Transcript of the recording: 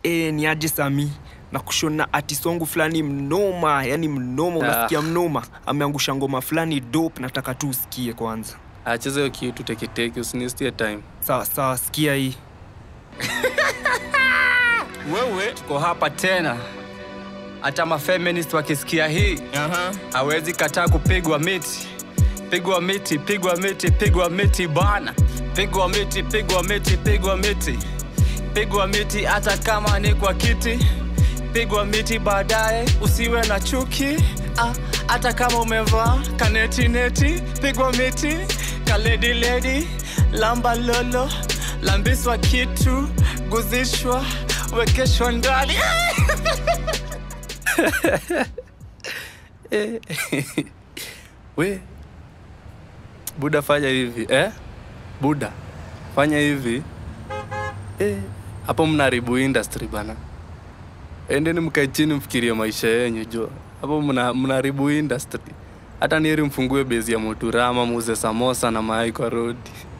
e, ni aje sami na kushona atisongu fulani mnoma yani mnoma unasikia mnoma ameangusha ngoma fulani dope nataka tu usikie kwanza acheze hiyo kitu teketeke usinistie time sawa sawa sikia hii wewe tuko hapa tena hata mafeminist wakisikia hii hawezi kataa kupigwa miti pigwa miti pigwa miti pigwa miti bana pigwa miti pigwa miti pigwa miti pigwa miti hata kama ni kwa kiti pigwa miti baadaye usiwe na chuki ah, hata kama umevaa kanetineti pigwa miti kalediledi lamba lolo lambiswa kitu guzishwa wekeshwa ndani we buda fanya hivi eh? buda fanya hivi eh, hapo mnaharibu industry bana endeni mkae chini mfikirie maisha yenyu jua hapo mna- mnaharibu industry hata nieri mfungue bezi ya moturama muuze samosa na mayai kwa rodi